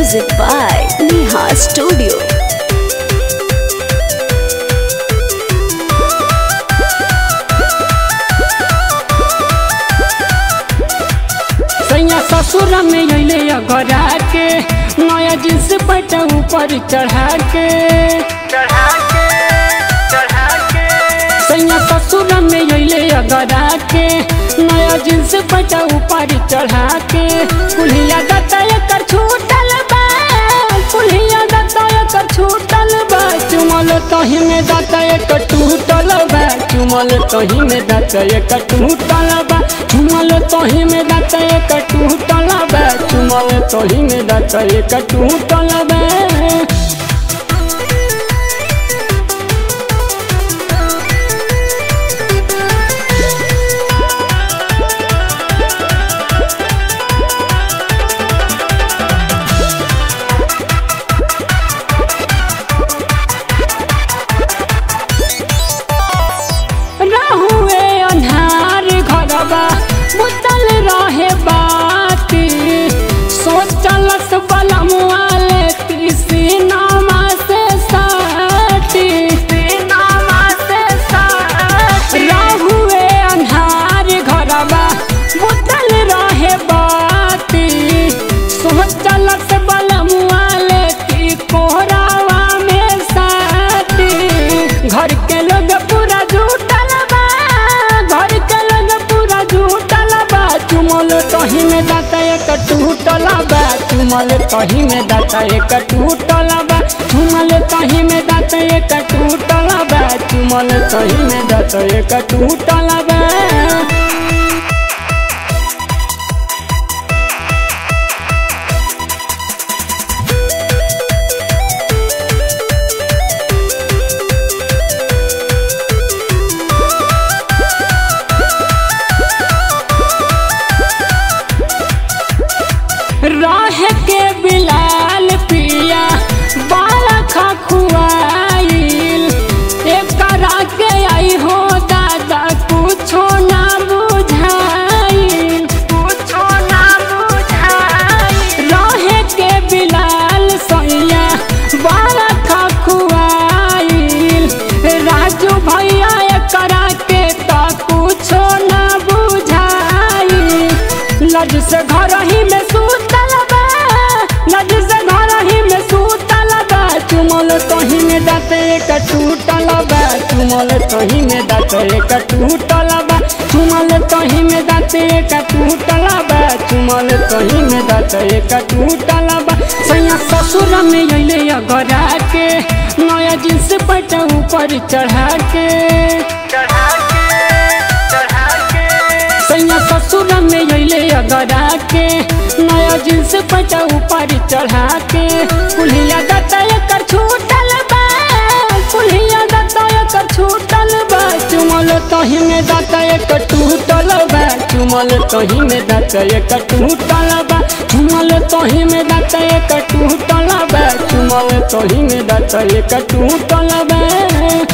Music by Neha Studio. सैया ससुर में अइले अगरा के नया जींस पैंट ऊपर चढ़ा के सैया ससुर में अइले अगरा के नया जींस पैंट ऊपर चढ़ा के कुल्हिया दत्ता एकर छूटल बा कुल्हिया दत्ता एकर छूटल बा चुमल तही में दत्ता एकर टूटल बा चुमल तही में दत्ता एकर टूटल बा चुमल तही में दत्ता एकर टूटल बा चुमल तही में दत्ता एकर टूटल बा रहुए अन्हार घरबा बुतल रहे बाती सोचलस बलमुआले कृष्णमा से साटी रहुए अन्हार घरबा बुतल रहे बाती सोचलस बलमुआले की कोहरावा में साटी घर के लोग पूरा झूठल बा घर के लोग पूरा झूठल बा चुमल तही में दाता एक टूटल बा चुमल तही में दाता एक टूटल बा चुमल तही में दाता एक टूटल बा चुमल तही में दाता एक टूटल बा राह के बिलाल पिया बाला खखुआइल एकरा के आई हो दादा कुछो ना बुझाइल कुछो ना बुझाइल राह के बिलाल सैया बाला खखुआइल राजू भैया एकरा के त कुछो ना बुझाइल लज से घर ही में सूतल बा लज से घर ही में सूतल बा चुमल तही में दाते एक टूटल बा चुमल तही में दाते एक टूटल बा चुमल तही में दाते एक टूटल बा चुमल तही में दाते एक टूटल बा सैया ससुर में अइले अगरा के नया जींस पैंट ऊपर चढ़ा के सैया ससुर में अइले अगरा के नया जींस पैंट ऊपर चढ़ा के कुल्हिया दत्ता एकर छूटल बा कुल्हिया दत्ता एकर छूटल बा चुमल तही में दत्ता एकर टूटल बा चुमल तही में दत्ता एकर टूटल बा चुमल तही में दत्ता एकर टूटल बा चुमल तही में दत्ता एकर टूटल बा